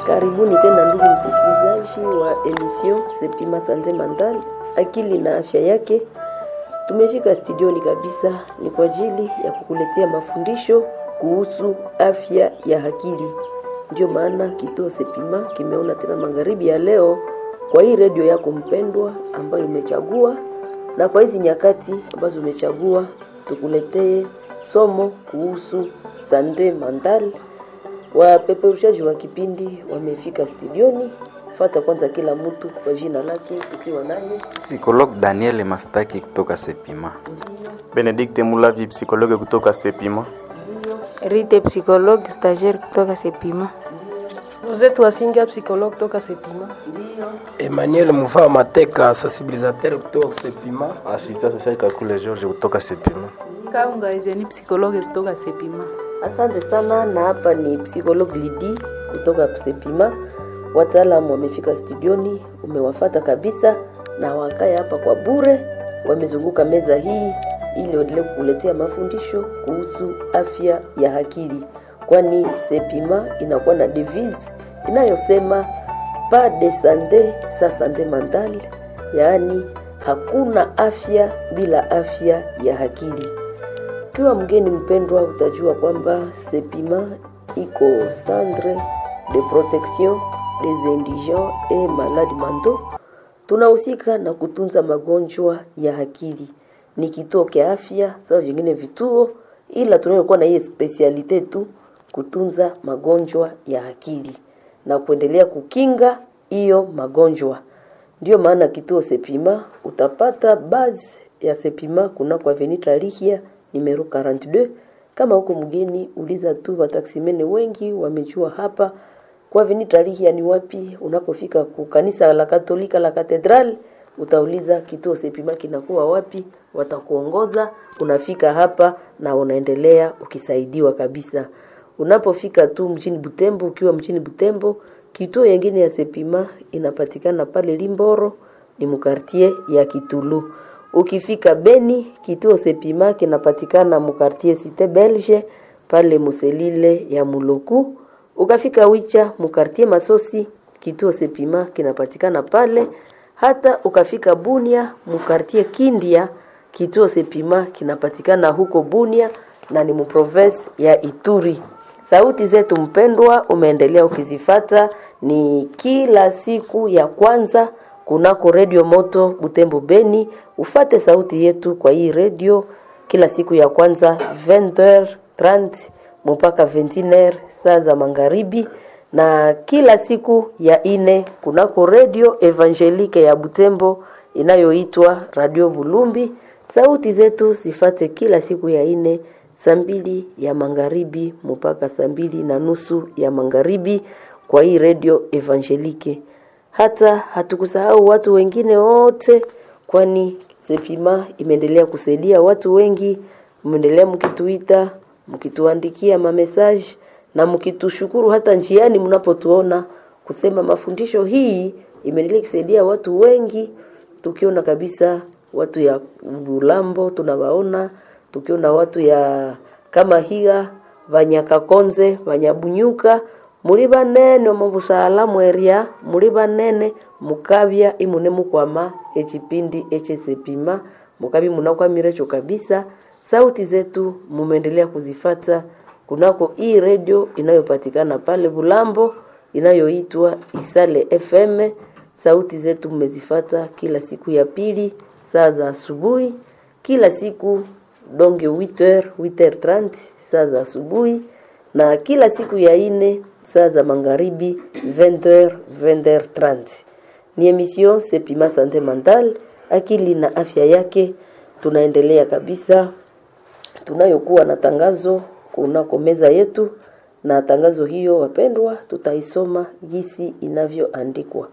Karibuni tena ndugu msikilizaji wa emission Sepima Sanze Mental, akili na afya yake. Tumefika studioni kabisa, ni kwa ajili ya kukuletea mafundisho kuhusu afya ya akili. Ndio maana kituo Sepima kimeona tena magharibi ya leo kwa hii redio yako mpendwa ambayo umechagua, na kwa hizi nyakati ambazo umechagua, tukuletee somo kuhusu sante mental Wapeperushaji wa kipindi wamefika studioni. Fata kwanza kila mtu kwa jina lake, tukiwa naye Psikolog Daniel Mastaki kutoka Sepima. Benedikte Mulavi, psikologe kutoka Sepima. Rite psychologue stagiaire kutoka Sepima. Rosette Wasinga psychologue kutoka Sepima. Emmanuel Mufaa Mateka sensibilisateur kutoka Sepima. Assistant social Kakule George kutoka Sepima. Kaunga Eugenie psychologue kutoka Sepima. Asante sana, na hapa ni psikolog Lidi kutoka Sepima. Wataalamu wamefika studioni, umewafata kabisa, na wakae hapa kwa bure, wamezunguka meza hii ili waendelee kukuletea mafundisho kuhusu afya ya akili, kwani Sepima inakuwa na devise inayosema pas de sante sans sante mentale, yaani hakuna afya bila afya ya akili. Ukiwa mgeni mpendwa, utajua kwamba Sepima iko centre de protection des indigents et malades mentaux. Tunahusika na kutunza magonjwa ya akili, ni kituo kia afya sawa vingine vituo, ila tunayokuwa na hii specialite tu kutunza magonjwa ya akili na kuendelea kukinga hiyo magonjwa. Ndio maana kituo Sepima utapata base ya Sepima kuna kwa Avenue Tarihia numero 42. Kama huko mgeni, uliza tu wataksimene, wengi wamejua hapa kwa Avenue Tarihia ni wapi. Unapofika ku kanisa la Katolika la Katedral, utauliza kituo Sepima kinakuwa wapi, watakuongoza. Unafika hapa na unaendelea ukisaidiwa kabisa. Unapofika tu mjini Butembo, ukiwa mjini Butembo, kituo yengine ya Sepima inapatikana pale Limboro, ni mukartie ya Kitulu. Ukifika Beni, kituo Sepima kinapatikana mukartie Cite Belge pale Muselile ya Muluku. Ukafika Wicha mukartie Masosi, kituo Sepima kinapatikana pale. Hata ukafika Bunia mukartie Kindia, kituo Sepima kinapatikana huko Bunia na ni muprovince ya Ituri. Sauti zetu mpendwa, umeendelea ukizifata, ni kila siku ya kwanza kunako redio moto Butembo Beni. Ufate sauti yetu kwa hii redio kila siku ya kwanza 20h30 mpaka 21h saa za magharibi, na kila siku ya ine kunako redio Evangelique ya Butembo inayoitwa Radio Bulumbi. Sauti zetu zifate kila siku ya ine saa mbili ya magharibi mpaka saa mbili na nusu ya magharibi kwa hii redio Evangelique. Hata hatukusahau watu wengine wote, kwani Sepima imeendelea kusaidia watu wengi. Mmeendelea mkituita, mkituandikia mamesaji na mkitushukuru hata njiani mnapotuona, kusema mafundisho hii imeendelea kusaidia watu wengi, tukiona kabisa watu ya Bulambo tunawaona, tukiona watu ya kama higa Vanyakakonze, Vanyabunyuka muri banene omu busala mweria muri banene mukabya imune mukwama ekipindi ekyesepima mukabi munakwamirecho kabisa sauti zetu mumeendelea kuzifata kunako hii redio inayopatikana pale Bulambo inayoitwa Isale FM. Sauti zetu mmezifata kila siku ya pili saa za asubuhi, kila siku donge 8h 8h30 saa za asubuhi, na kila siku ya ine saa za magharibi 20h 20h30. Ni emission Sepima Sante Mental, akili na afya yake. Tunaendelea kabisa, tunayokuwa na tangazo kunako meza yetu, na tangazo hiyo wapendwa, tutaisoma jinsi inavyoandikwa.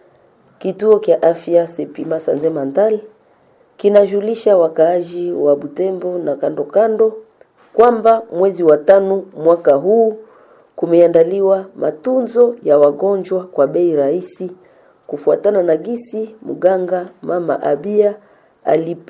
Kituo kya afya Sepima Sante Mental kinajulisha wakaaji wa Butembo na kando kando kwamba mwezi wa tano mwaka huu kumeandaliwa matunzo ya wagonjwa kwa bei rahisi kufuatana na gisi mganga mama Abia alipe